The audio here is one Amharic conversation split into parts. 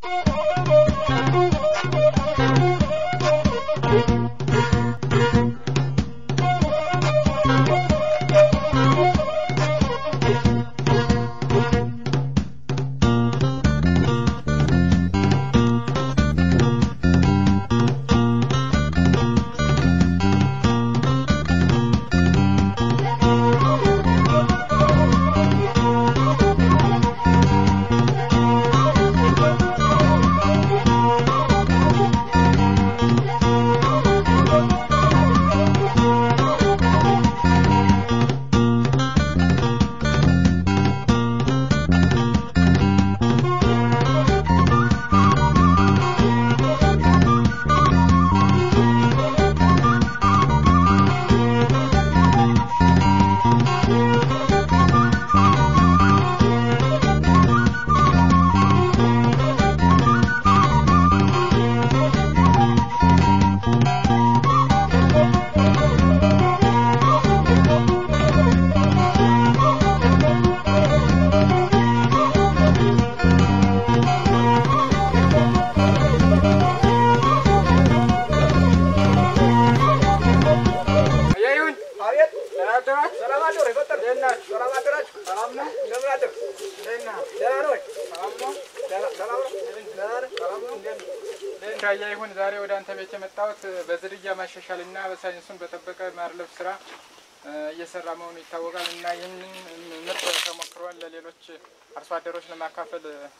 ይሁን አቤት አደራችሁ ሰላም አደሩ የፈጠር እንዴት ናችሁ? ሰላም አደራችሁ ሰላም ነው? እንደምን አደር እንዴት ነህ? ደህና ነው ወይ ሰላም ነው? ደህና ሰላም ነው ደህና ነህ ሰላም ነው? እንዴት ነህ? እንዴት ሻያ ይሁን ዛሬ ወደ አንተ ቤት የመጣሁት በዝርያ ማሻሻል እና በሳይንሱን በጠበቀ ማርለብ ስራ እ፣ እየሰራ መሆኑ ይታወቃል እና ይህንን ምርጥ ተሞክሮን ለሌሎች አርሶ አደሮች ለማካፈል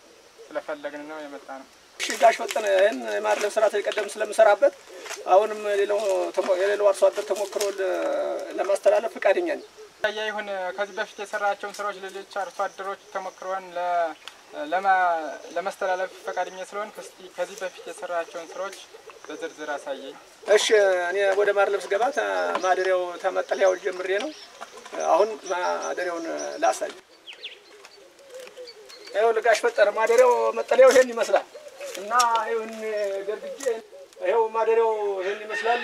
ስለፈለግን ነው የመጣ ነው። እሺ ጋሽ ፈጠነ ይህን የማድለብ ስራ ቀደም ስለምሰራበት አሁንም የሌላው ተሞ- የሌላው አርሶ አደር ተሞክሮ ለ- ለማስተላለፍ ፈቃደኛ ነኝ ሻያ ይሁን ከዚህ በፊት የሰራቸውን ስራዎች ለሌሎች አርሶ አደሮች ተሞክሮን ለ- ለማ- ለማስተላለፍ ፈቃደኛ ስለሆን እስቲ ከዚህ በፊት የሰራቸውን ስራዎች በዝርዝር አሳየኝ። እሺ እኔ ወደ ማድለብ ስገባ ማደሪያው ተመጠለያው ጀምሬ ነው አሁን ማደሪያውን ላሳይ ይኸው ልጋሽ ፈጠረ ማደሪያው መጠለያው ይሄን ይመስላል እና ይሁን ገርግጄ ይኸው ማደሪያው ይሄን ይመስላል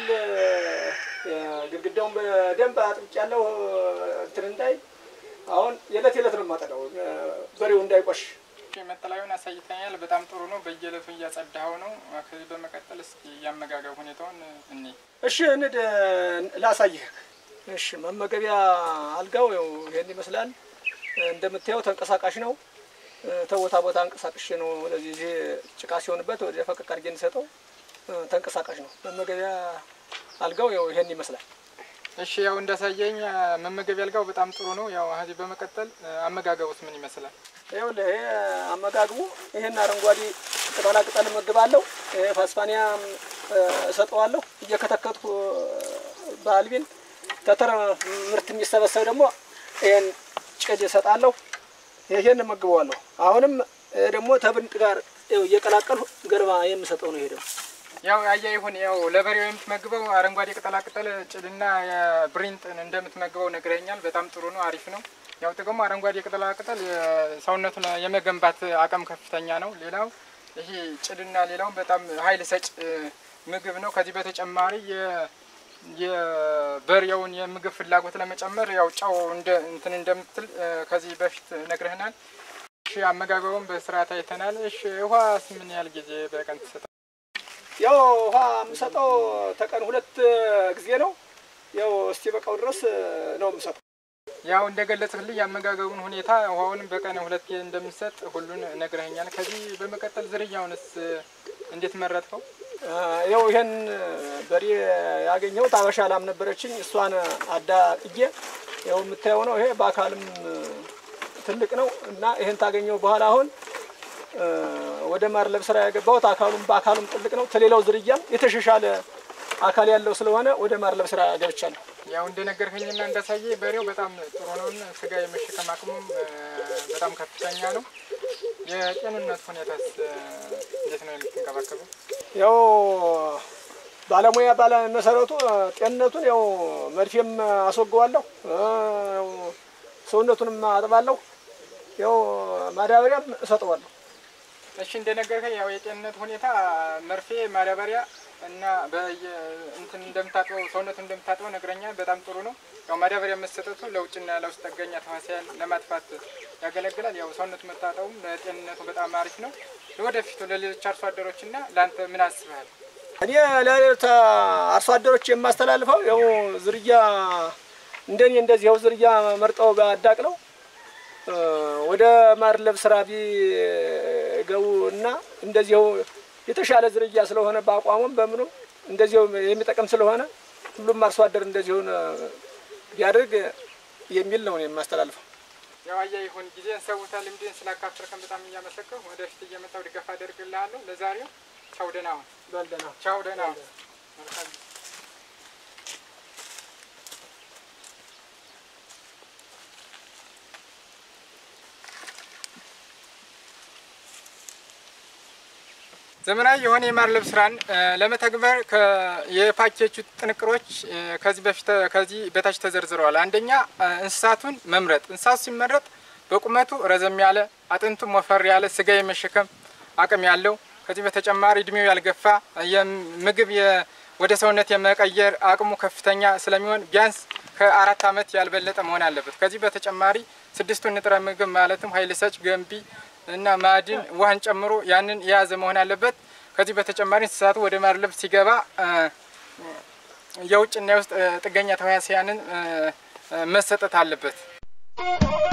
ግድግዳውን በደንብ አጥብቄያለሁ እንትን እንዳይ አሁን የዕለት የዕለት ነው የማጠዳው በሬው እንዳይቆሽ መጠለያውን አሳይተኛል። በጣም ጥሩ ነው። በየዕለቱ እያጸዳኸው ነው። ከዚህ በመቀጠል እስኪ የአመጋገብ ሁኔታውን እኔ እሺ እንድ ላሳይህ። እሺ መመገቢያ አልጋው ያው ይሄን ይመስላል። እንደምታየው ተንቀሳቃሽ ነው። ተቦታ ቦታ አንቀሳቅሼ ነው ወደዚህ እዚህ ጭቃ ሲሆንበት ወደ ፈቀቅ አድርጌ እንሰጠው ተንቀሳቃሽ ነው። መመገቢያ አልጋው ያው ይሄን ይመስላል። እሺ ያው እንዳሳየኝ መመገቢያ አልጋው በጣም ጥሩ ነው። ያው ከዚህ በመቀጠል አመጋገቡት ምን ይመስላል? ይኸውልህ ይሄ አመጋግቡ ይሄን አረንጓዴ ቅጠላ ቅጠል እመግባለሁ። ይሄ ፋስፋኒያ እሰጠዋለሁ እየከተከትኩ በአልቢን ተተረ ምርት የሚሰበሰብ ደግሞ ይሄን ጭድ እሰጣለሁ። ይሄን እመግበዋለሁ። አሁንም ይሄ ደግሞ ተብንጥ ጋር ይኸው እየቀላቀልሁ ገርባ የምሰጠው ነው። ይሄ ደግሞ ያው ያየ ይሁን ያው ለበሬው የምትመግበው አረንጓዴ ቅጠላቅጠል ጭድና የብሪንጥን እንደምትመግበው ነግረኛል። በጣም ጥሩ ነው፣ አሪፍ ነው። ያው ጥቅሙ አረንጓዴ ቅጠላቅጠል ሰውነቱን የመገንባት አቅም ከፍተኛ ነው። ሌላው ይሄ ጭድና ሌላው በጣም ኃይል ሰጭ ምግብ ነው። ከዚህ በተጨማሪ የ- የበሬውን የምግብ ፍላጎት ለመጨመር ያው ጨው እንደ እንትን እንደምትል ከዚህ በፊት ነግረህናል። እሺ አመጋገቡን በስርዓት አይተናል። እሺ ውሃስ ምን ያህል ጊዜ በቀን ትሰጣለህ? ያው ውሃ የምሰጠው ተቀን ሁለት ጊዜ ነው። ያው እስቲ በቃው ድረስ ነው የምሰጠው። ያው እንደገለጽክልኝ የአመጋገቡን ሁኔታ ውሃውንም በቀን ሁለት እንደምሰጥ ሁሉን ነግረኸኛል። ከዚህ በመቀጠል ዝርያውንስ እንዴት መረጥከው? ያው ይሄን በሬ ያገኘሁት አበሻ ላም ነበረችኝ። እሷን አዳቅዬ ያው የምታየው ነው። ይሄ በአካልም ትልቅ ነው እና ይሄን ታገኘው በኋላ አሁን ወደ ማድለብ ስራ ያገባሁት አካሉም በአካሉም ትልቅ ነው። ተሌላው ዝርያም የተሻሻለ አካል ያለው ስለሆነ ወደ ማድለብ ስራ ገብቻለሁ። ያው እንደነገርከኝና እንዳሳየ በሬው በጣም ጥሩ ነው። ስጋ የመሸከም አቅሙም በጣም ከፍተኛ ነው። የጤንነት ሁኔታስ እንዴት ነው የምትንከባከበው? ያው ባለሙያ ባለ መሰረቱ ጤንነቱን ያው መድፌም አስወገዋለሁ፣ ያው ሰውነቱንም አጥባለሁ፣ ያው ማዳበሪያም እሰጠዋለሁ። እሺ እንደነገርከኝ ያው የጤንነት ሁኔታ መርፌ፣ ማዳበሪያ እና በየ እንትን እንደምታጥበው ሰውነቱን እንደምታጥበው ነግረኛል። በጣም ጥሩ ነው። ያው ማዳበሪያ መሰጠቱ ለውጭና ለውስጥ ጠገኛ ተዋሲያን ለማጥፋት ያገለግላል። ያው ሰውነቱ መታጠቡም ለጤንነቱ በጣም አሪፍ ነው። ለወደፊቱ ለሌሎች አርሶ አደሮችና ለአንተ ምን አስበሃል? እኔ ለሌሎች አርሶ አደሮች የማስተላልፈው ያው ዝርያ እንደኔ እንደዚህ ያው ዝርያ መርጠው አዳቅለው ወደ ማድለብ ስራ ቢገቡ እና እንደዚያው የተሻለ ዝርያ ስለሆነ በአቋሙም በምኑ እንደዚያው የሚጠቅም ስለሆነ ሁሉም አርሶ አደር እንደዚሁን ቢያደርግ የሚል ነው የማስተላልፈው። ያው አያ ይሁን ጊዜን ሰውታ ልምድን ስላካፈርከን በጣም እያመሰገንኩ ወደፊት እየመጣው ድጋፍ አደርግልሃለሁ። ለዛሬው ቻው፣ ደህና ሁን። በልደና ቻው፣ ደህና ሁን። መልካም ዘመናዊ የሆነ የማድለብ ስራን ለመተግበር የፓኬጁ ጥንቅሮች ከዚህ በፊት ከዚህ በታች ተዘርዝረዋል። አንደኛ እንስሳቱን መምረጥ። እንስሳቱ ሲመረጥ በቁመቱ ረዘም ያለ አጥንቱም ወፈር ያለ ስጋ የመሸከም አቅም ያለው ከዚህ በተጨማሪ እድሜው ያልገፋ ምግብ ወደ ሰውነት የመቀየር አቅሙ ከፍተኛ ስለሚሆን ቢያንስ ከአራት ዓመት ያልበለጠ መሆን አለበት። ከዚህ በተጨማሪ ስድስቱን ንጥረ ምግብ ማለትም ኃይል ሰጭ፣ ገንቢ እና ማዕድን ውሃን ጨምሮ ያንን የያዘ መሆን አለበት። ከዚህ በተጨማሪ እንስሳቱ ወደ ማድለብ ሲገባ የውጭና የውስጥ ጥገኛ ተዋሲያንን መሰጠት አለበት።